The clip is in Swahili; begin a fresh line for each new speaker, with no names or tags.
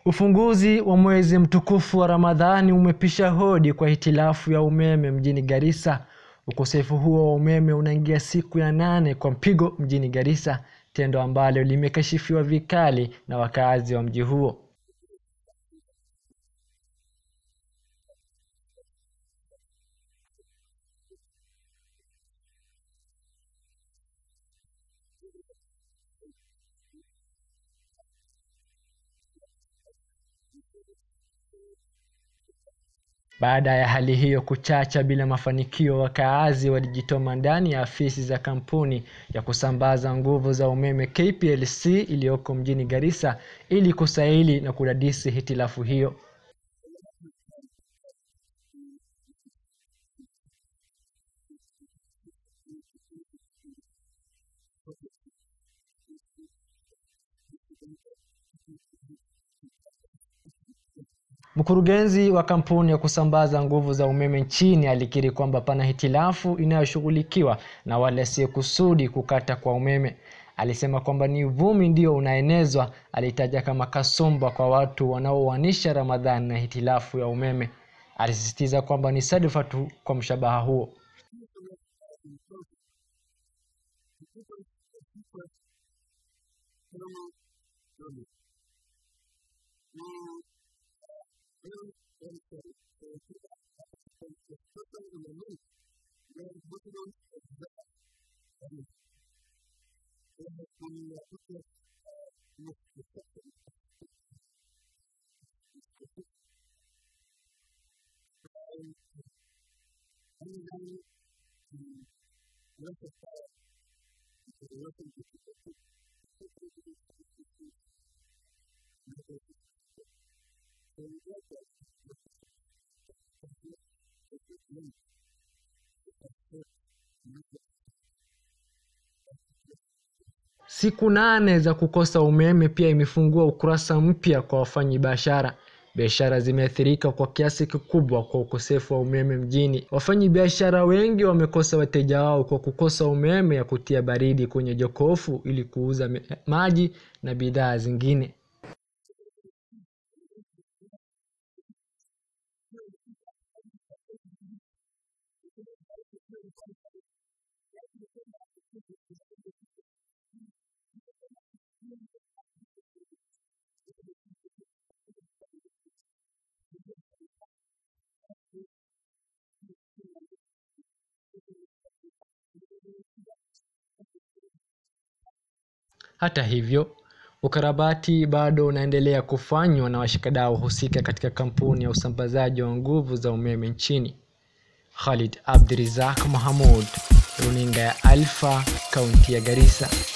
Ufunguzi wa mwezi mtukufu wa Ramadhani umepisha hodi kwa hitilafu ya umeme mjini Garissa. Ukosefu huo wa umeme unaingia siku ya nane kwa mpigo mjini Garissa, tendo ambalo limekashifiwa vikali na wakazi wa mji huo. Baada ya hali hiyo kuchacha bila mafanikio, wakaazi walijitoma ndani ya afisi za kampuni ya kusambaza nguvu za umeme KPLC iliyoko mjini Garissa ili kusaili na kudadisi hitilafu hiyo. Mkurugenzi wa kampuni ya kusambaza nguvu za umeme nchini alikiri kwamba pana hitilafu inayoshughulikiwa na wale asiyekusudi kukata kwa umeme. Alisema kwamba ni uvumi ndio unaenezwa. Alitaja kama kasumba kwa watu wanaoanisha Ramadhani na hitilafu ya umeme. Alisisitiza kwamba ni sadfa tu kwa mshabaha huo. Siku nane za kukosa umeme pia imefungua ukurasa mpya kwa wafanyabiashara. Biashara zimeathirika kwa kiasi kikubwa kwa ukosefu wa umeme mjini. Wafanyabiashara wengi wamekosa wateja wao kwa kukosa umeme ya kutia baridi kwenye jokofu ili kuuza maji na bidhaa zingine. Hata hivyo, ukarabati bado unaendelea kufanywa na washikadau husika katika kampuni ya usambazaji wa nguvu za umeme nchini. Khalid Abdirizak Mohamud, runinga ya Alpha, kaunti ya Garissa.